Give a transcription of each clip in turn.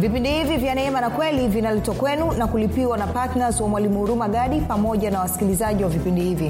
vipindi hivi vya neema na kweli vinaletwa kwenu na kulipiwa na ptns wa mwalimu huruma gadi pamoja na wasikilizaji wa vipindi hivi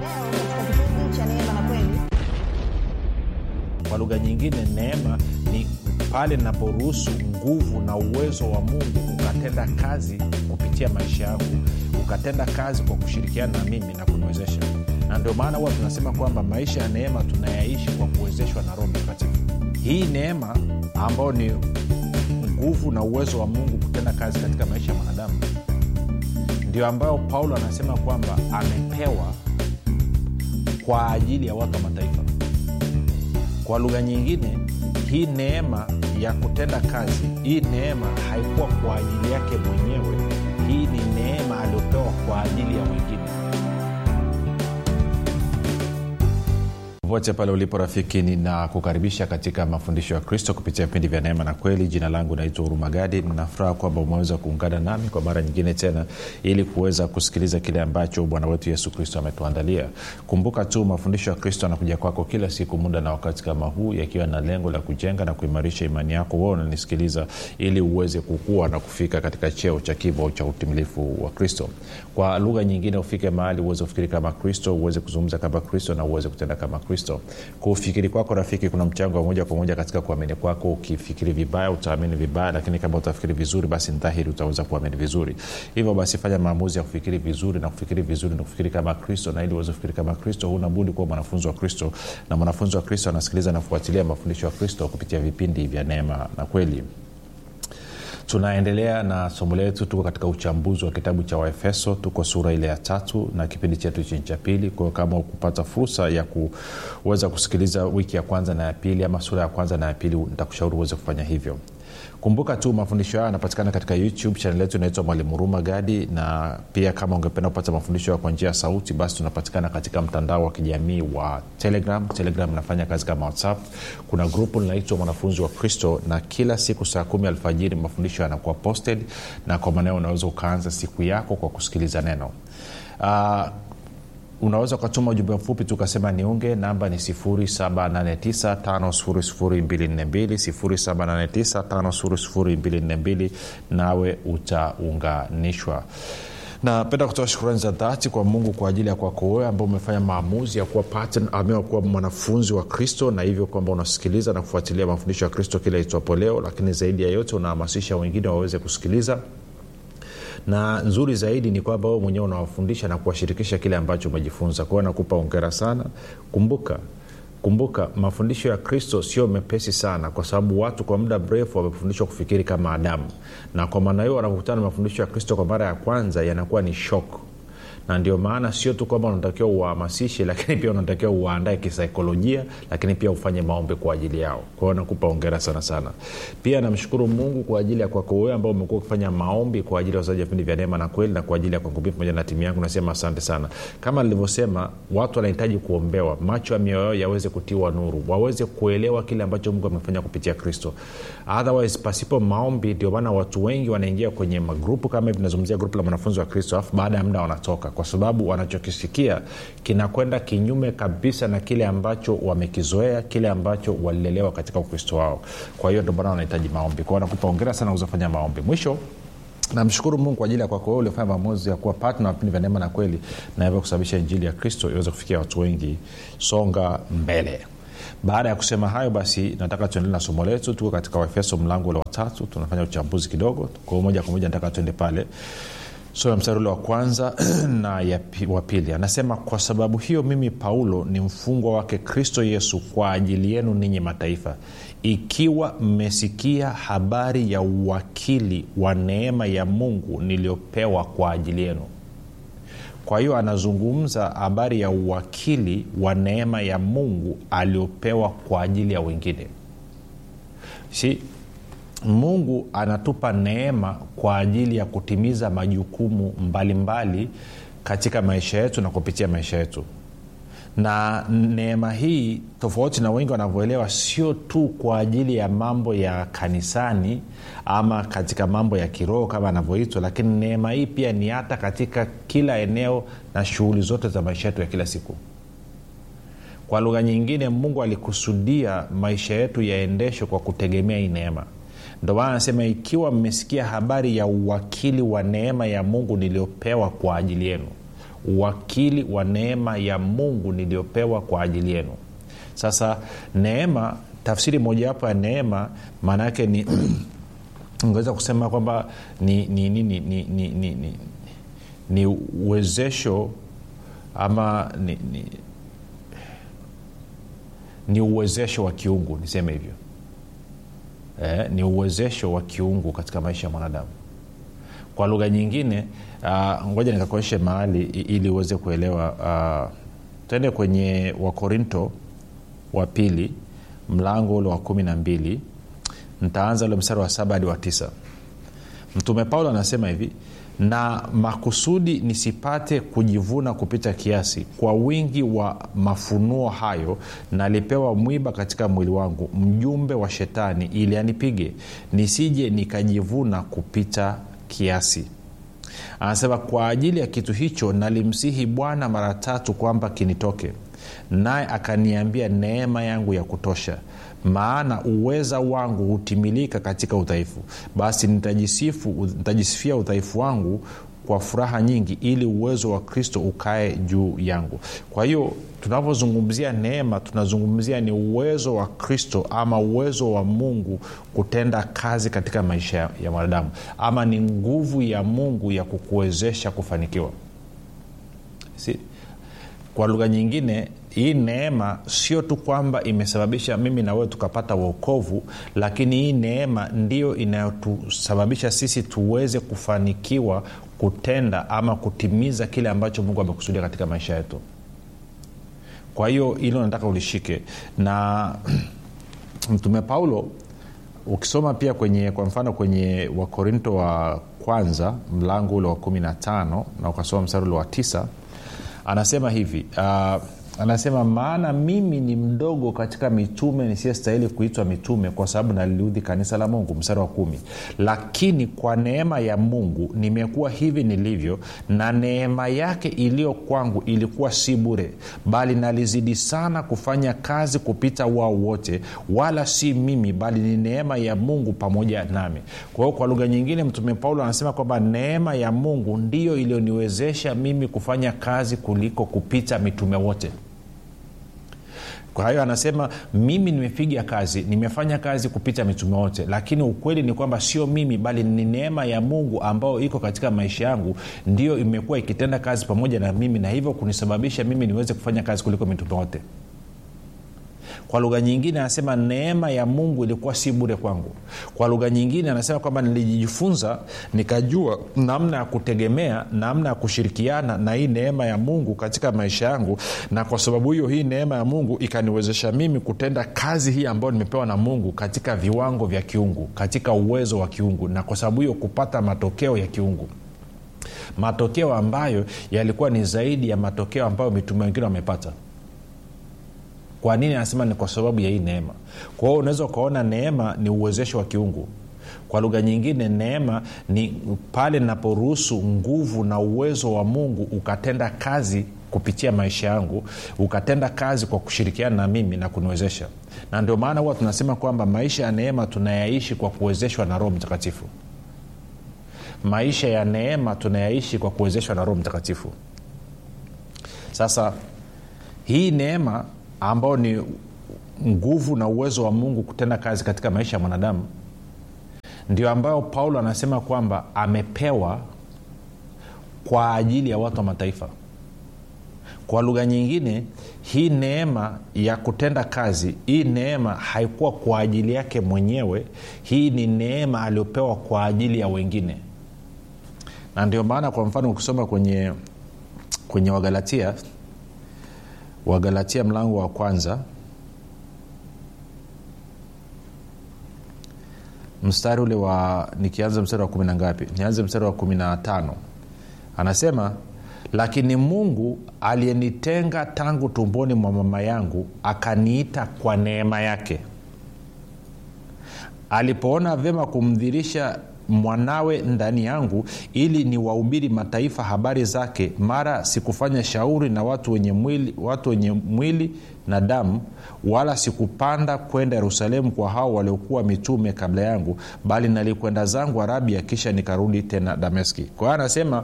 kwa lugha nyingine neema ni pale naporuhusu nguvu na uwezo wa mungu ukatenda kazi kupitia maisha yangu ukatenda kazi kwa kushirikiana na mimi na kuniwezesha na ndio maana huwa tunasema kwamba maisha ya neema tunayaishi kwa kuwezeshwa na roho mtakatifu hii neema ambayo ni nguvu na uwezo wa mungu kutenda kazi katika maisha ya mwanadamu ndio ambayo paulo anasema kwamba amepewa kwa ajili ya watu wa mataifa kwa lugha nyingine hii neema ya kutenda kazi hii neema haikuwa kwa ajili yake mwenyewe hii ni neema aliyopewa kwa ajili ya wengine popote pale ulipo rafiki ninakukaribisha katika mafundisho ya kristo kupitia vipindi vya neema na kweli jina langu naitwa hurumagadi ninafuraha kwamba umeweza kuungana nami kwa mara nyingine tena ili kuweza kusikiliza kile ambacho bwana wetu yesu kristo ametuandalia kumbuka tu mafundisho ya kristo anakuja kwako kila siku muda na wakati kama huu yakiwa na lengo la kujenga na kuimarisha imani yako wewe unanisikiliza ili uweze kukua na kufika katika cheo cha kivo cha utimilifu wa kristo kwa lugha nyingine ufike mahali uweze kufikiri kama kristo uweze kuzungumza kama kristo na uweze kutenda kama kristo kristo kufikiri kwako rafiki kuna mchango wa moja kwa moja katika kuamini kwako ukifikiri vibaya utaamini vibaya lakini kama utafikiri vizuri basi ni dhahiri utaweza kuamini vizuri hivyo basi fanya maamuzi ya kufikiri vizuri na kufikiri vizuri na kufikiri kama kristo na ili uweze kufikiri kama kristo huna budi kuwa mwanafunzi wa kristo na mwanafunzi wa kristo anasikiliza na kufuatilia mafundisho ya kristo kupitia vipindi vya neema na kweli tunaendelea na somo letu tuko katika uchambuzi wa kitabu cha waefeso tuko sura ile ya tatu na kipindi chetu chini cha pili kwao kama kupata fursa ya kuweza kusikiliza wiki ya kwanza na ya pili ama sura ya kwanza na ya pili nitakushauri uweze kufanya hivyo kumbuka tu mafundisho hayo yanapatikana katika youtube chanel yetu inaitwa mwalimu huruma gadi na pia kama ungependa kupata mafundisho hayo kwa njia ya sauti basi tunapatikana katika mtandao wa kijamii wa telegram telegram inafanya kazi kama whatsapp kuna grupu linaitwa mwanafunzi wa kristo na kila siku saa kumi alfajiri mafundisho yanakuwa posted na kwa maneo unaweza ukaanza siku yako kwa kusikiliza neno uh, unaweza ukatuma ujumbe mfupi tukasema niunge namba ni 7895242 nawe utaunganishwa napenda kutoa shukurani za dhati kwa mungu kwa ajili ya kwako wewe ambao umefanya maamuzi ya kuwa pattern, amewa kuwa mwanafunzi wa kristo na hivyo kwamba unasikiliza na kufuatilia mafundisho ya kristo kila itwapo leo lakini zaidi ya yote unahamasisha wengine waweze kusikiliza na nzuri zaidi ni kwamba wewe mwenyewe unawafundisha na kuwashirikisha kile ambacho umejifunza kwao nakupa ongera sana kumbuka kumbuka mafundisho ya kristo sio mepesi sana kwa sababu watu kwa muda mrefu wamefundishwa kufikiri kama adamu na kwa maana hiyo wanapokutana na mafundisho ya kristo kwa mara ya kwanza yanakuwa ni shok na ndio maana sio tu kwamba unatakiwa uwahamasishe lakini pia unatakiwa uwaandae kisaikolojia lakini pia ufanye maombi kwa ajili yao kwao nakupa ongera sana sana pia namshukuru mungu kwa ajili ya kwako wewe ambao umekuwa ukifanya maombi kwa ajili ya wazaji wa vipindi vya neema na kweli na kwa ajili ya kwangu pamoja na timu yangu nasema asante sana kama nilivyosema watu wanahitaji kuombewa macho ya mioyo yao yaweze kutiwa nuru waweze kuelewa kile ambacho mungu amefanya kupitia kristo otherwise pasipo maombi ndio maana watu wengi wanaingia kwenye magrupu kama hivi tunazungumzia grupu la mwanafunzi wa kristo alafu baada ya muda wanatoka kwa sababu wanachokisikia kinakwenda kinyume kabisa na kile ambacho wamekizoea kile ambacho walilelewa katika ukristo wao kwa hiyo ndio maana wanahitaji maombi kwao nakupa ongera sana uzafanya maombi mwisho namshukuru mungu kwa ajili ya kwako wewe uliofanya maamuzi ya kuwa patna vipindi vya neema na kweli na hivyo kusababisha injili ya kristo iweze kufikia watu wengi songa mbele baada ya kusema hayo basi nataka tuendele na somo letu tuko katika waefeso mlango ule watatu tunafanya uchambuzi kidogo kwa moja kwa moja nataka tuende pale sura so, mstari ule wa kwanza na ya wa pili anasema kwa sababu hiyo mimi paulo ni mfungwa wake kristo yesu kwa ajili yenu ninyi mataifa ikiwa mmesikia habari ya uwakili wa neema ya mungu niliyopewa kwa ajili yenu kwa hiyo anazungumza habari ya uwakili wa neema ya mungu aliopewa kwa ajili ya wengine si mungu anatupa neema kwa ajili ya kutimiza majukumu mbalimbali mbali katika maisha yetu na kupitia maisha yetu na neema hii tofauti na wengi wanavyoelewa sio tu kwa ajili ya mambo ya kanisani ama katika mambo ya kiroho kama anavyoitwa lakini neema hii pia ni hata katika kila eneo na shughuli zote za maisha yetu ya kila siku kwa lugha nyingine mungu alikusudia maisha yetu yaendeshwe kwa kutegemea hii neema ndo maana anasema ikiwa mmesikia habari ya uwakili wa neema ya mungu niliyopewa kwa ajili yenu uwakili wa neema ya mungu niliyopewa kwa ajili yenu sasa neema tafsiri mojawapo ya neema maana yake ni ungeweza kusema kwamba ni ni ni ni ni, ni, ni, ni, ni uwezesho ama ni, ni, ni uwezesho wa kiungu niseme hivyo eh, ni uwezesho wa kiungu katika maisha ya mwanadamu kwa lugha nyingine uh, ngoja nikakuonyeshe mahali ili uweze kuelewa uh, tuende kwenye wakorinto wa pili mlango ule wa kumi na mbili ntaanza ule mstari wa saba hadi wa tisa mtume paulo anasema hivi na makusudi nisipate kujivuna kupita kiasi kwa wingi wa mafunuo hayo nalipewa mwiba katika mwili wangu mjumbe wa shetani ili anipige nisije nikajivuna kupita kiasi anasema kwa ajili ya kitu hicho nalimsihi bwana mara tatu kwamba kinitoke naye akaniambia neema yangu ya kutosha maana uweza wangu hutimilika katika udhaifu basi nitajisifu nitajisifia udhaifu wangu kwa furaha nyingi ili uwezo wa kristo ukae juu yangu kwa hiyo tunapozungumzia neema tunazungumzia ni uwezo wa kristo ama uwezo wa mungu kutenda kazi katika maisha ya, ya mwanadamu ama ni nguvu ya mungu ya kukuwezesha kufanikiwa si? kwa lugha nyingine hii neema sio tu kwamba imesababisha mimi na wewe tukapata uokovu lakini hii neema ndio inayotusababisha sisi tuweze kufanikiwa kutenda ama kutimiza kile ambacho mungu amekusudia katika maisha yetu kwa hiyo hilo nataka ulishike na mtume paulo ukisoma pia kwenye kwa mfano kwenye wakorinto wa kwanza mlango ule wa 15 na ukasoma mstari ule wa tisa anasema hivi uh, anasema maana mimi ni mdogo katika mitume nisiyestahili kuitwa mitume kwa sababu naliliudhi kanisa la mungu mstari wa kumi lakini kwa neema ya mungu nimekuwa hivi nilivyo na neema yake iliyo kwangu ilikuwa si bure bali nalizidi sana kufanya kazi kupita wao wote wala si mimi bali ni neema ya mungu pamoja nami kwa hiyo kwa lugha nyingine mtume paulo anasema kwamba neema ya mungu ndiyo iliyoniwezesha mimi kufanya kazi kuliko kupita mitume wote kwa hiyo anasema mimi nimepiga kazi nimefanya kazi kupita mitume wote lakini ukweli ni kwamba sio mimi bali ni neema ya mungu ambayo iko katika maisha yangu ndiyo imekuwa ikitenda kazi pamoja na mimi na hivyo kunisababisha mimi niweze kufanya kazi kuliko mitume wote kwa lugha nyingine anasema neema ya mungu ilikuwa si bure kwangu kwa lugha nyingine anasema kwamba nilijifunza nikajua namna ya kutegemea namna ya kushirikiana na hii neema ya mungu katika maisha yangu na kwa sababu hiyo hii neema ya mungu ikaniwezesha mimi kutenda kazi hii ambayo nimepewa na mungu katika viwango vya kiungu katika uwezo wa kiungu na kwa sababu hiyo kupata matokeo ya kiungu matokeo ambayo yalikuwa ni zaidi ya matokeo ambayo mitume wengine wamepata kwa nini anasema ni kwa sababu ya hii neema kwa hiyo unaweza ukaona neema ni uwezesho wa kiungu kwa lugha nyingine neema ni pale naporuhusu nguvu na uwezo wa mungu ukatenda kazi kupitia maisha yangu ukatenda kazi kwa kushirikiana na mimi na kuniwezesha na ndio maana huwa tunasema kwamba maisha ya neema tunayaishi kwa kuwezeshwa na roho mtakatifu maisha ya neema tunayaishi kwa kuwezeshwa na roho mtakatifu sasa hii neema ambao ni nguvu na uwezo wa mungu kutenda kazi katika maisha ya mwanadamu ndio ambayo paulo anasema kwamba amepewa kwa ajili ya watu wa mataifa kwa lugha nyingine hii neema ya kutenda kazi hii neema haikuwa kwa ajili yake mwenyewe hii ni neema aliyopewa kwa ajili ya wengine na ndio maana kwa mfano ukisoma kwenye kwenye wagalatia wagalatia mlango wa kwanza mstari ule wa nikianza mstari wa kumi na ngapi nianze mstari wa kumi na tano anasema lakini mungu aliyenitenga tangu tumboni mwa mama yangu akaniita kwa neema yake alipoona vyema kumdhirisha mwanawe ndani yangu ili niwahubiri mataifa habari zake mara sikufanya shauri na watu wenye mwili, watu wenye mwili na damu wala sikupanda kwenda yerusalemu kwa hao waliokuwa mitume kabla yangu bali nalikwenda zangu arabia kisha nikarudi tena dameski kwa hiyo anasema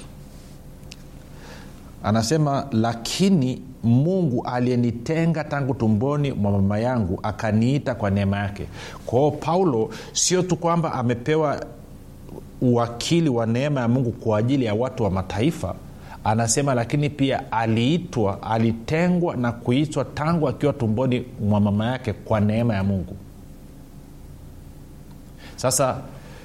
anasema lakini mungu aliyenitenga tangu tumboni mwa mama yangu akaniita kwa neema yake kwao paulo sio tu kwamba amepewa uwakili wa neema ya mungu kwa ajili ya watu wa mataifa anasema lakini pia aliitwa alitengwa na kuitwa tangu akiwa tumboni mwa mama yake kwa neema ya mungu sasa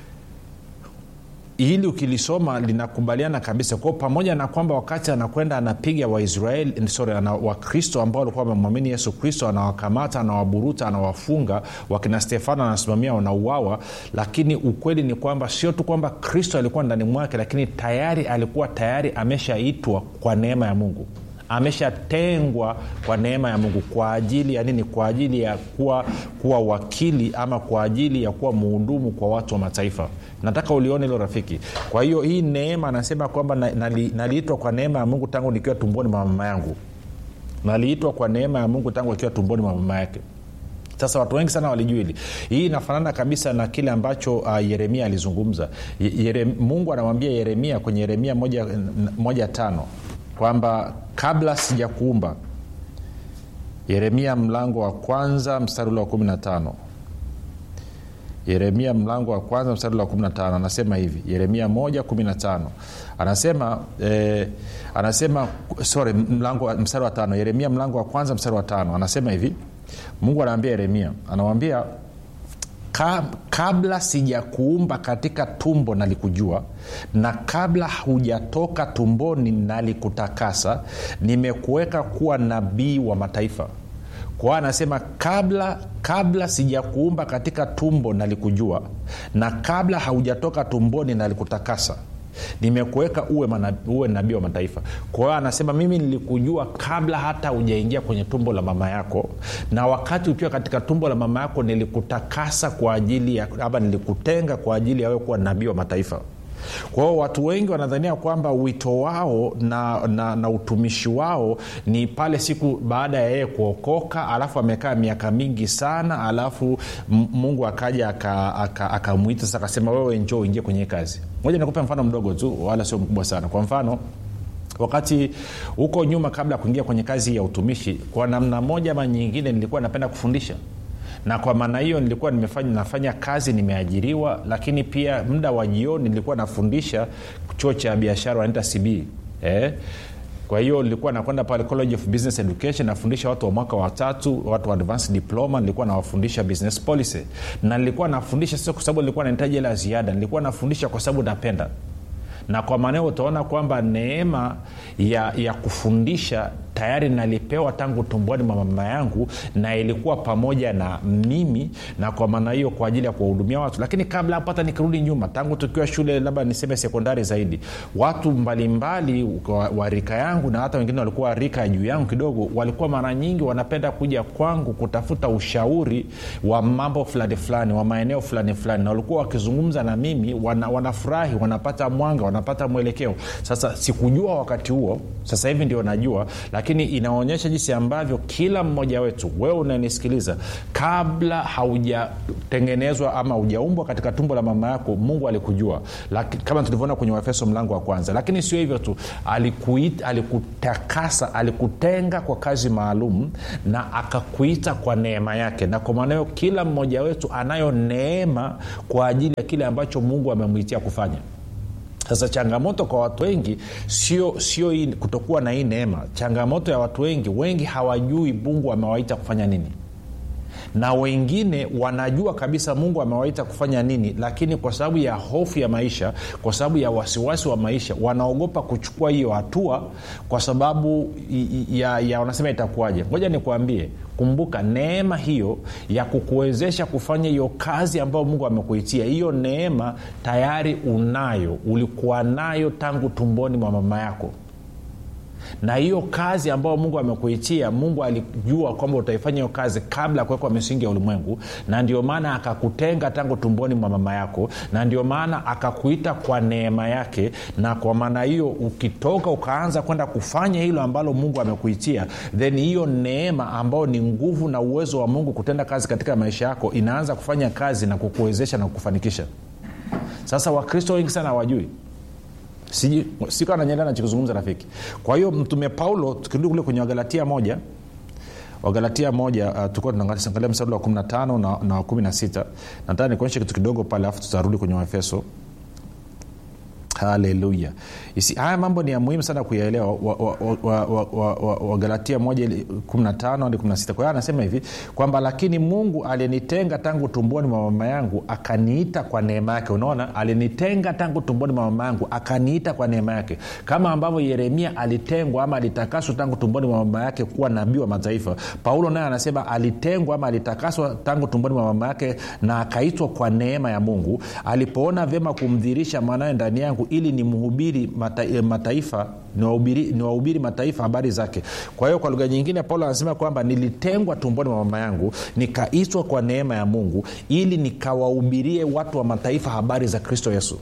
hili ukilisoma linakubaliana kabisa kwao pamoja na kwamba wakati anakwenda anapiga waisraeli sorry ana, wakristo ambao walikuwa wamemwamini yesu kristo anawakamata anawaburuta anawafunga wakina stefano anasimamia wanauawa lakini ukweli ni kwamba sio tu kwamba kristo alikuwa ndani mwake lakini tayari alikuwa tayari ameshaitwa kwa neema ya mungu ameshatengwa kwa neema ya mungu kwa ajili ya nini kwa ajili ya kuwa, kuwa wakili ama kwa ajili ya kuwa muhudumu kwa watu wa mataifa nataka ulione hilo rafiki kwa hiyo hii neema anasema kwamba naliitwa nali kwa neema ya mungu tangu nikiwa tumboni mwa mama yangu naliitwa kwa neema ya mungu tangu akiwa tumboni mwa mama yake sasa watu wengi sana walijua hili hii inafanana kabisa na kile ambacho uh, yeremia alizungumza Yere, mungu anamwambia yeremia kwenye yeremia moja, moja tano kwamba kabla sijakuumba yeremia mlango wa kwanza mstari ule wa kumi na tano yeremia mlango wa kwanza mstari wa 15 anasema hivi yeremia 1 anasema eh, anasema sorry mlango mstari wa tano yeremia mlango wa kwanza mstari wa tano anasema hivi mungu anaambia yeremia anamwambia Ka, kabla sijakuumba katika tumbo nalikujua na kabla hujatoka tumboni nalikutakasa nimekuweka kuwa nabii wa mataifa kwao anasema kabla kabla sijakuumba katika tumbo nalikujua na kabla haujatoka tumboni nalikutakasa nimekuweka uwe, uwe nabii wa mataifa kwa hiyo anasema mimi nilikujua kabla hata hujaingia kwenye tumbo la mama yako na wakati ukiwa katika tumbo la mama yako nilikutakasa kwa ajili ya ama nilikutenga kwa ajili ya wewe kuwa nabii wa mataifa kwa hiyo watu wengi wanadhania kwamba wito wao na, na, na utumishi wao ni pale siku baada ya yeye kuokoka alafu amekaa miaka mingi sana alafu mungu akaja akamwita sasa akasema wewe njoo uingie kwenye kazi moja nikupe mfano mdogo tu wala sio mkubwa sana kwa mfano wakati huko nyuma kabla ya kuingia kwenye kazi ya utumishi kwa namna moja ama nyingine nilikuwa napenda kufundisha na kwa maana hiyo nilikuwa nimefanya, nafanya kazi nimeajiriwa lakini pia muda wa jioni nilikuwa nafundisha chuo cha biashara wanaita cb eh? kwa hiyo nilikuwa nakwenda pale college of business education nafundisha watu wa mwaka watatu watu wa advanced diploma nilikuwa nawafundisha business policy na nilikuwa nafundisha sio kwa sababu nilikuwa nahitaji hela ziada nilikuwa nafundisha kwa sababu napenda na kwa maanao utaona kwamba neema ya, ya kufundisha tayari nalipewa tangu tumboni mwa mama yangu na ilikuwa pamoja na mimi na kwa maana hiyo kwa ajili ya kuwahudumia watu lakini kabla hapo hata nikirudi nyuma tangu tukiwa shule labda niseme sekondari zaidi watu mbalimbali wa, wa rika yangu na hata wengine walikuwa rika ya juu yangu kidogo walikuwa mara nyingi wanapenda kuja kwangu kutafuta ushauri wa mambo fulani fulani wa maeneo fulani fulani na walikuwa wakizungumza na mimi wana, wanafurahi wanapata mwanga wanapata mwelekeo sasa sikujua wakati huo sasa hivi ndio najua lakini inaonyesha jinsi ambavyo kila mmoja wetu wewe unanisikiliza kabla haujatengenezwa ama hujaumbwa katika tumbo la mama yako mungu alikujua Laki, kama tulivyoona kwenye waefeso mlango wa kwanza lakini sio hivyo tu alikuita, alikutakasa alikutenga kwa kazi maalum na akakuita kwa neema yake na kwa maana hiyo kila mmoja wetu anayo neema kwa ajili ya kile ambacho mungu amemwitia kufanya sasa changamoto kwa watu wengi sio sio hii kutokuwa na hii neema changamoto ya watu wengi wengi hawajui mungu amewaita kufanya nini na wengine wanajua kabisa mungu amewaita kufanya nini lakini kwa sababu ya hofu ya maisha kwa sababu ya wasiwasi wa maisha wanaogopa kuchukua hiyo hatua kwa sababu ya, ya wanasema itakuwaje ngoja nikuambie kumbuka neema hiyo ya kukuwezesha kufanya hiyo kazi ambayo mungu amekuitia hiyo neema tayari unayo ulikuwa nayo tangu tumboni mwa mama yako na hiyo kazi ambayo mungu amekuitia mungu alijua kwamba utaifanya hiyo kazi kabla ya kuwekwa misingi ya ulimwengu na ndio maana akakutenga tangu tumboni mwa mama yako na ndio maana akakuita kwa neema yake na kwa maana hiyo ukitoka ukaanza kwenda kufanya hilo ambalo mungu amekuitia then hiyo neema ambayo ni nguvu na uwezo wa mungu kutenda kazi katika maisha yako inaanza kufanya kazi na kukuwezesha na kukufanikisha sasa wakristo wengi sana hawajui sikawa nanyelea nachokizungumza rafiki kwa hiyo mtume paulo tukirudi kule kwenye wagalatia moja wagalatia moja uh, tulikuwa tunaangalia mstari wa 15 na, na wa 16 nataka nikuonyeshe kitu kidogo pale alafu tutarudi kwenye waefeso haleluya haya mambo ni ya muhimu sana kuyaelewa wagalatia wa, wa, wa, wa, wa, wa 1 hadi 16 kwa hiyo anasema hivi kwamba lakini mungu alinitenga tangu tumboni mwa mama yangu akaniita kwa neema yake unaona alinitenga tangu tumboni mwa mama yangu akaniita kwa neema yake kama ambavyo yeremia alitengwa ama alitakaswa tangu tumboni mwa mama yake kuwa nabii wa mataifa paulo naye anasema alitengwa ama alitakaswa tangu tumboni mwa mama yake na akaitwa kwa neema ya mungu alipoona vyema kumdhirisha mwanawe ndani yangu ili ni mhubiri mata, mataifa niwahubiri mataifa habari zake kwa hiyo kwa lugha nyingine paulo anasema kwamba nilitengwa tumboni mwa mama yangu nikaitwa kwa neema ya mungu ili nikawahubirie watu wa mataifa habari za kristo yesu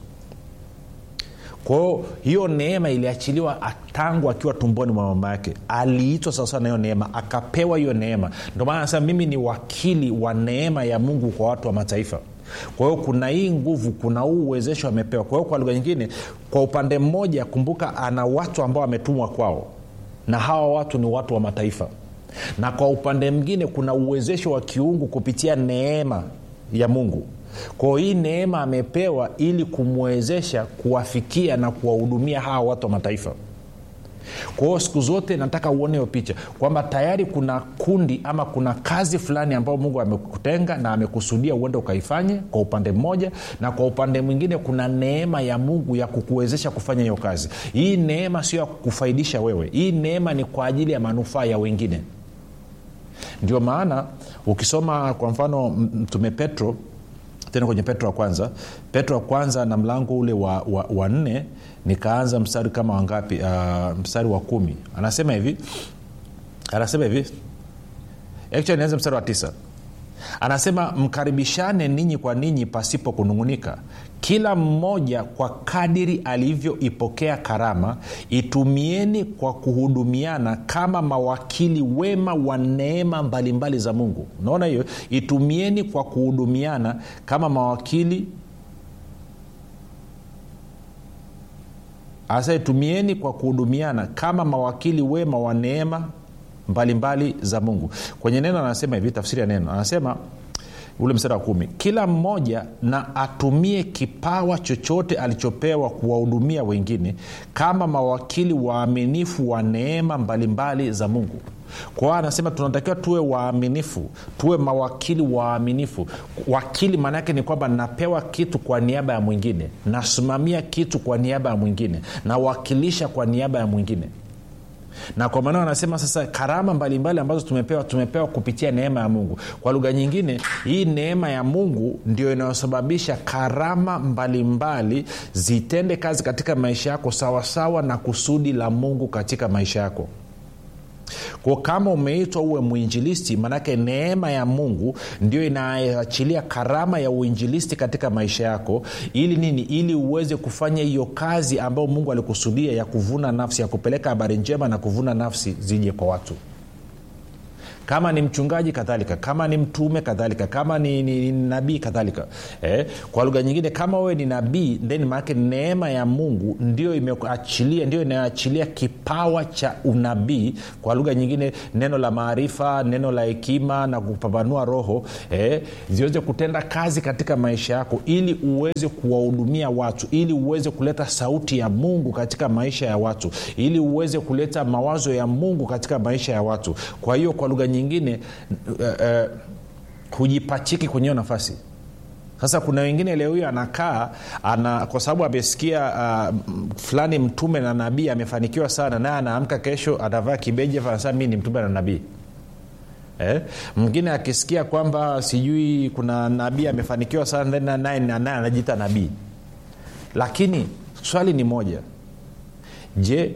kwao hiyo neema iliachiliwa tangu akiwa tumboni mwa mama yake aliitwa sawasawa na hiyo neema akapewa hiyo neema ndio maana anasema mimi ni wakili wa neema ya mungu kwa watu wa mataifa kwa hiyo kuna hii nguvu kuna huu uwezesho amepewa kwa hiyo kwa lugha nyingine kwa upande mmoja kumbuka ana watu ambao ametumwa kwao na hawa watu ni watu wa mataifa na kwa upande mwingine kuna uwezesho wa kiungu kupitia neema ya mungu kwao hii neema amepewa ili kumwezesha kuwafikia na kuwahudumia hawa watu wa mataifa kwa hiyo siku zote nataka uone hiyo picha kwamba tayari kuna kundi ama kuna kazi fulani ambayo mungu amekutenga na amekusudia uende ukaifanye kwa upande mmoja na kwa upande mwingine kuna neema ya mungu ya kukuwezesha kufanya hiyo kazi hii neema sio ya kukufaidisha wewe hii neema ni kwa ajili ya manufaa ya wengine ndio maana ukisoma kwa mfano mtume petro tena kwenye petro wa kwanza petro wa kwanza na mlango ule wa, wa, wa nne nikaanza mstari kama wangapi uh, mstari wa kumi anasema hivi anasema hivi actually nianze mstari wa tisa anasema mkaribishane ninyi kwa ninyi pasipo kunung'unika kila mmoja kwa kadiri alivyoipokea karama itumieni kwa kuhudumiana kama mawakili wema wa neema mbalimbali za mungu unaona hiyo itumieni kwa kuhudumiana kama mawakili hasa itumieni kwa kuhudumiana kama mawakili wema wa neema mbalimbali za mungu kwenye neno anasema hivi tafsiri ya neno anasema ule mstari wa kumi kila mmoja na atumie kipawa chochote alichopewa kuwahudumia wengine kama mawakili waaminifu wa neema mbalimbali za mungu kwao anasema tunatakiwa tuwe waaminifu tuwe mawakili waaminifu wakili maana yake ni kwamba napewa kitu kwa niaba ya mwingine nasimamia kitu kwa niaba ya mwingine nawakilisha kwa niaba ya mwingine na kwa maana anasema sasa karama mbalimbali mbali ambazo tumepewa tumepewa kupitia neema ya mungu kwa lugha nyingine hii neema ya mungu ndio inayosababisha karama mbalimbali mbali, zitende kazi katika maisha yako sawasawa na kusudi la mungu katika maisha yako kwa kama umeitwa uwe mwinjilisti maanake neema ya mungu ndio inaachilia karama ya uinjilisti katika maisha yako ili nini ili uweze kufanya hiyo kazi ambayo mungu alikusudia ya kuvuna nafsi ya kupeleka habari njema na kuvuna nafsi zije kwa watu kama ni mchungaji kadhalika kama ni mtume kadhalika kama ni, ni, ni nabii kadhalika eh, kwa lugha nyingine kama wewe ni nabii then maanake neema ya mungu ndio imeachilia ndio inayoachilia kipawa cha unabii kwa lugha nyingine neno la maarifa neno la hekima na kupambanua roho eh, ziweze kutenda kazi katika maisha yako ili uweze kuwahudumia watu ili uweze kuleta sauti ya mungu katika maisha ya watu ili uweze kuleta mawazo ya mungu katika maisha ya watu kwa hiyo kwa lugha nyingine uh, uh, hujipachiki kwenye hiyo nafasi sasa kuna wengine leo hiyo anakaa ana, kwa sababu amesikia uh, fulani mtume na nabii amefanikiwa sana naye anaamka kesho atavaa kibeji anasema mi ni mtume na nabii Eh? mwingine akisikia kwamba sijui kuna nabii amefanikiwa sana naye anajiita nabii lakini swali ni moja je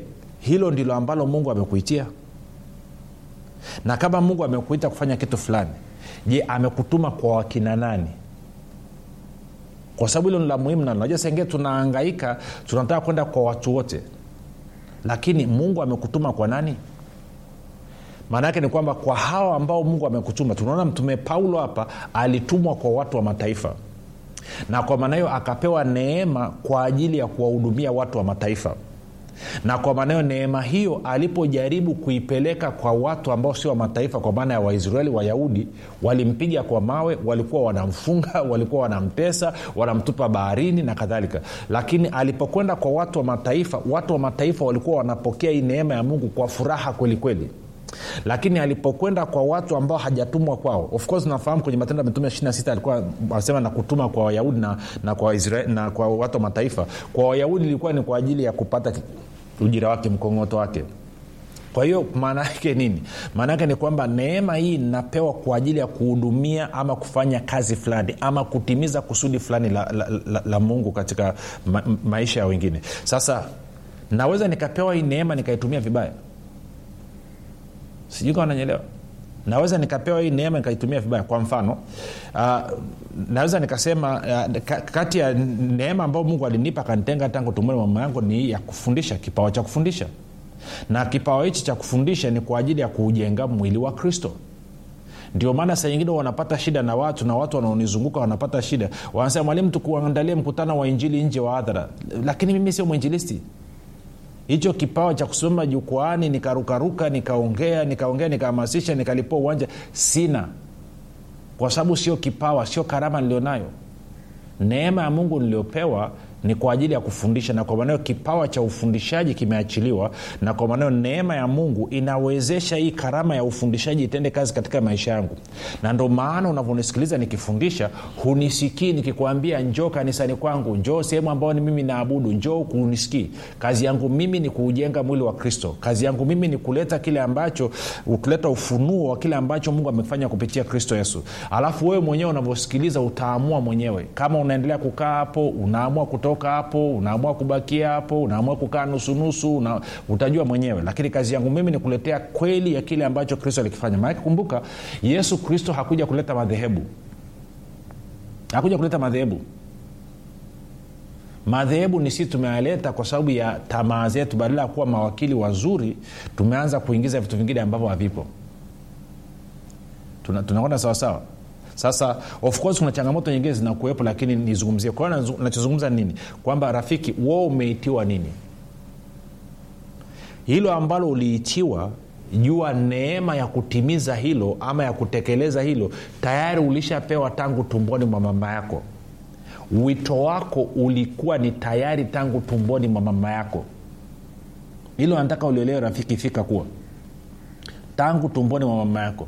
hilo ndilo ambalo mungu amekuitia na kama mungu amekuita kufanya kitu fulani je amekutuma kwa wakina nani kwa sababu hilo ni la muhimu na najua sengine tunaangaika tunataka kwenda kwa watu wote lakini mungu amekutuma kwa nani maana yake ni kwamba kwa hawa ambao mungu amekutuma tunaona mtume paulo hapa alitumwa kwa watu wa mataifa na kwa maana hiyo akapewa neema kwa ajili ya kuwahudumia watu wa mataifa na kwa maana hiyo neema hiyo alipojaribu kuipeleka kwa watu ambao sio wa mataifa kwa maana ya waisraeli wayahudi walimpiga kwa mawe walikuwa wanamfunga walikuwa wanamtesa wanamtupa baharini na kadhalika lakini alipokwenda kwa watu wa mataifa watu wa mataifa walikuwa wanapokea hii neema ya mungu kwa furaha kwelikweli kweli lakini alipokwenda kwa watu ambao hajatumwa kwao of course nafahamu kwenye matendo ya mitume 26 alikuwa anasema na kutuma kwa wayahudi na, na, kwa Israel, na kwa watu wa mataifa kwa wayahudi ilikuwa ni kwa ajili ya kupata ujira wake mkongoto wake kwa hiyo maana yake nini maana yake ni kwamba neema hii inapewa kwa ajili ya kuhudumia ama kufanya kazi fulani ama kutimiza kusudi fulani la, la, la, la mungu katika ma, maisha ya wengine sasa naweza nikapewa hii neema nikaitumia vibaya sijui kama nanyelewa naweza nikapewa hii neema nikaitumia vibaya kwa mfano uh, naweza nikasema uh, kati ya neema ambayo mungu alinipa akanitenga tangu tumboni mama yangu ni ya kufundisha kipawa cha kufundisha na kipawa hichi cha kufundisha ni kwa ajili ya kuujenga mwili wa kristo ndio maana saa nyingine wanapata shida na watu na watu wanaonizunguka wanapata shida wanasema mwalimu tukuandalie mkutano wa injili nje wa hadhara lakini mimi sio mwinjilisti hicho kipawa cha kusimama jukwaani nikarukaruka nikaongea nikaongea nikahamasisha nikalipua uwanja sina kwa sababu sio kipawa sio karama nilionayo neema ya mungu niliopewa ni kwa ajili ya kufundisha na kwa maanao kipawa cha ufundishaji kimeachiliwa na kwa maanao neema ya mungu inawezesha hii karama ya ufundishaji itende kazi katika maisha yangu na ndo maana unavyonisikiliza nikifundisha hunisikii nikikwambia njoo kanisani kwangu njoo sehemu ambayo ni mimi naabudu njoo kunisikii kazi yangu mimi ni kuujenga mwili wa kristo kazi yangu mimi ni kuleta kile ambacho kuleta ufunuo wa kile ambacho mungu amefanya kupitia kristo yesu alafu wewe mwenyewe unavyosikiliza utaamua mwenyewe kama unaendelea kukaa hapo unaamua kutoka kutoka hapo unaamua kubakia hapo unaamua kukaa nusunusu una, utajua mwenyewe lakini kazi yangu mimi ni kuletea kweli ya kile ambacho kristo alikifanya maanake kumbuka yesu kristo hakuja kuleta madhehebu hakuja kuleta madhehebu madhehebu ni sisi tumeyaleta kwa sababu ya tamaa zetu badala ya kuwa mawakili wazuri tumeanza kuingiza vitu vingine ambavyo havipo tunakwenda tuna sawasawa sasa of course kuna changamoto nyingine zinakuwepo lakini nizungumzie kwa hiyo nachozungumza nini kwamba rafiki wo umeitiwa nini hilo ambalo uliitiwa jua neema ya kutimiza hilo ama ya kutekeleza hilo tayari ulishapewa tangu tumboni mwa mama yako wito wako ulikuwa ni tayari tangu tumboni mwa mama yako hilo nataka ulielewe rafiki fika kuwa tangu tumboni mwa mama yako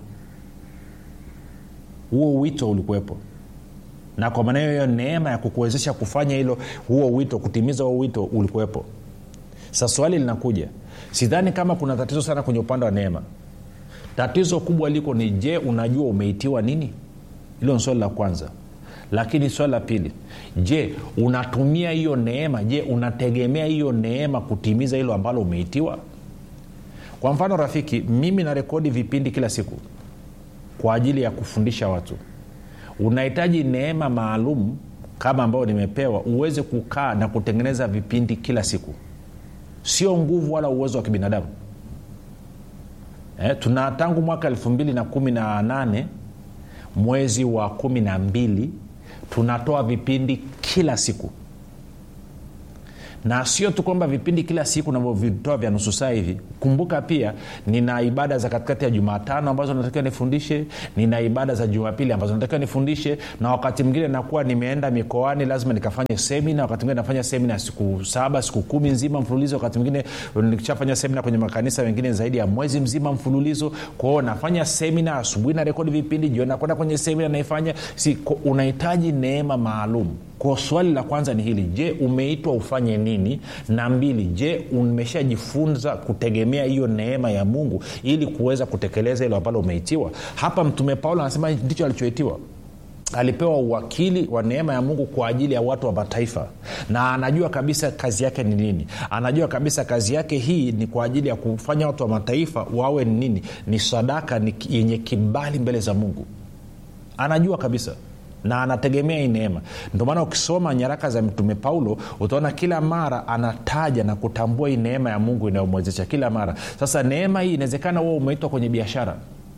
huo wito ulikuwepo na kwa maana hiyo neema ya kukuwezesha kufanya hilo huo wito kutimiza huo wito ulikuwepo sa swali linakuja sidhani kama kuna tatizo sana kwenye upande wa neema tatizo kubwa liko ni je unajua umeitiwa nini hilo ni swali la kwanza lakini swali la pili je unatumia hiyo neema je unategemea hiyo neema kutimiza hilo ambalo umeitiwa kwa mfano rafiki mimi narekodi vipindi kila siku kwa ajili ya kufundisha watu unahitaji neema maalum kama ambayo nimepewa uweze kukaa na kutengeneza vipindi kila siku sio nguvu wala uwezo wa kibinadamu eh, tuna tangu mwaka elfu mbili na kumi na nane mwezi wa kumi na mbili tunatoa vipindi kila siku na sio tu kwamba vipindi kila siku navyovitoa vya nusu saa hivi kumbuka pia nina ibada za katikati ya jumatano ambazo natakiwa nifundishe nina ibada za jumapili ambazo natakiwa nifundishe na wakati mwingine nakuwa nimeenda mikoani lazima nikafanye semina wakati mwingine nafanya semina siku saba siku kumi nzima mfululizo wakati mwingine nikishafanya semina kwenye makanisa mengine zaidi ya mwezi mzima mfululizo kwao nafanya semina asubuhi na rekodi vipindi jioni nakwenda kwenye semina naifanya si, unahitaji neema maalum kwa swali la kwanza ni hili je umeitwa ufanye nini na mbili je umeshajifunza kutegemea hiyo neema ya mungu ili kuweza kutekeleza hilo ambalo umeitiwa hapa mtume paulo anasema ndicho alichoitiwa alipewa uwakili wa neema ya mungu kwa ajili ya watu wa mataifa na anajua kabisa kazi yake ni nini anajua kabisa kazi yake hii ni kwa ajili ya kufanya watu wa mataifa wawe ni nini ni sadaka ni yenye kibali mbele za mungu anajua kabisa na anategemea hii neema ndio maana ukisoma nyaraka za mtume paulo utaona kila mara anataja na kutambua hii neema ya mungu inayomwezesha kila mara sasa neema hii inawezekana huwa umeitwa kwenye biashara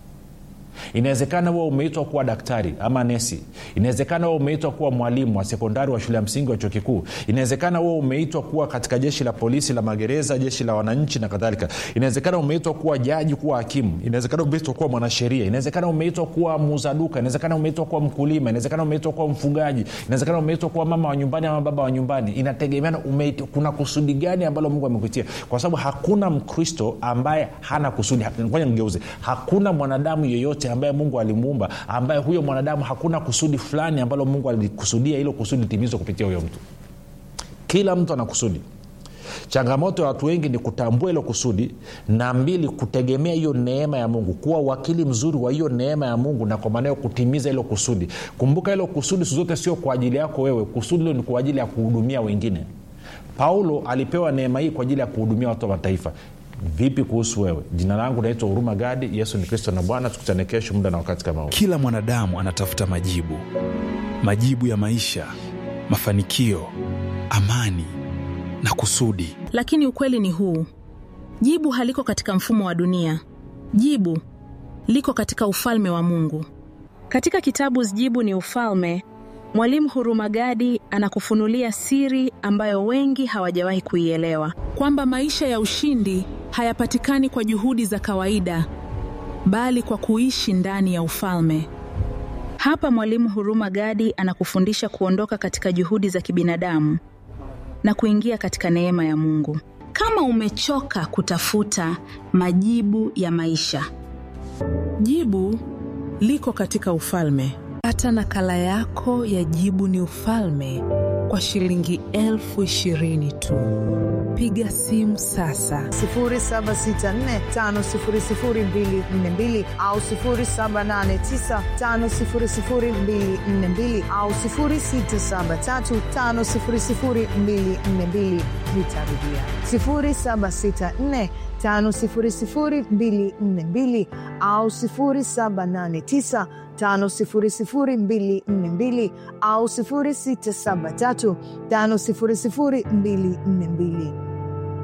inawezekana huwa umeitwa kuwa daktari ama nesi inawezekana huwa umeitwa kuwa mwalimu wa sekondari wa shule ya msingi wa chuo kikuu inawezekana huwa umeitwa kuwa katika jeshi la polisi la magereza jeshi la wananchi na kadhalika inawezekana umeitwa kuwa jaji kuwa hakimu inawezekana umeitwa kuwa mwanasheria inawezekana umeitwa kuwa muuza duka inawezekana umeitwa kuwa mkulima inawezekana umeitwa kuwa mfugaji inawezekana umeitwa kuwa mama wa nyumbani ama baba wa nyumbani inategemeana umeitwa, kuna kusudi gani ambalo mungu amekuitia kwa sababu hakuna mkristo ambaye hana kusudi ngoja ngeuze hakuna mwanadamu yeyote ambaye mungu alimuumba ambaye huyo mwanadamu hakuna kusudi fulani ambalo mungu alikusudia hilo kusudi litimizwe kupitia huyo mtu kila mtu ana kusudi changamoto ya watu wengi ni kutambua hilo kusudi na mbili kutegemea hiyo neema ya mungu kuwa wakili mzuri wa hiyo neema ya mungu na kwa maana hiyo kutimiza hilo kusudi kumbuka hilo kusudi siku zote sio kwa ajili yako wewe kusudi hilo ni kwa ajili ya kuhudumia wengine paulo alipewa neema hii kwa ajili ya kuhudumia watu wa mataifa vipi kuhusu wewe jina langu naitwa huruma gadi yesu ni kristo na bwana tukutane kesho muda na wakati kama huu kila mwanadamu anatafuta majibu majibu ya maisha mafanikio amani na kusudi lakini ukweli ni huu jibu haliko katika mfumo wa dunia jibu liko katika ufalme wa mungu katika kitabu jibu ni ufalme mwalimu hurumagadi anakufunulia siri ambayo wengi hawajawahi kuielewa kwamba maisha ya ushindi hayapatikani kwa juhudi za kawaida bali kwa kuishi ndani ya ufalme hapa mwalimu huruma gadi anakufundisha kuondoka katika juhudi za kibinadamu na kuingia katika neema ya mungu kama umechoka kutafuta majibu ya maisha jibu liko katika ufalme pata nakala yako ya jibu ni ufalme kwa shilingi elfu ishirini tu piga simu sasa 7645242 au 7895242 au 6735242 nitarudia 764 5242 au 789 5242 au 673 5242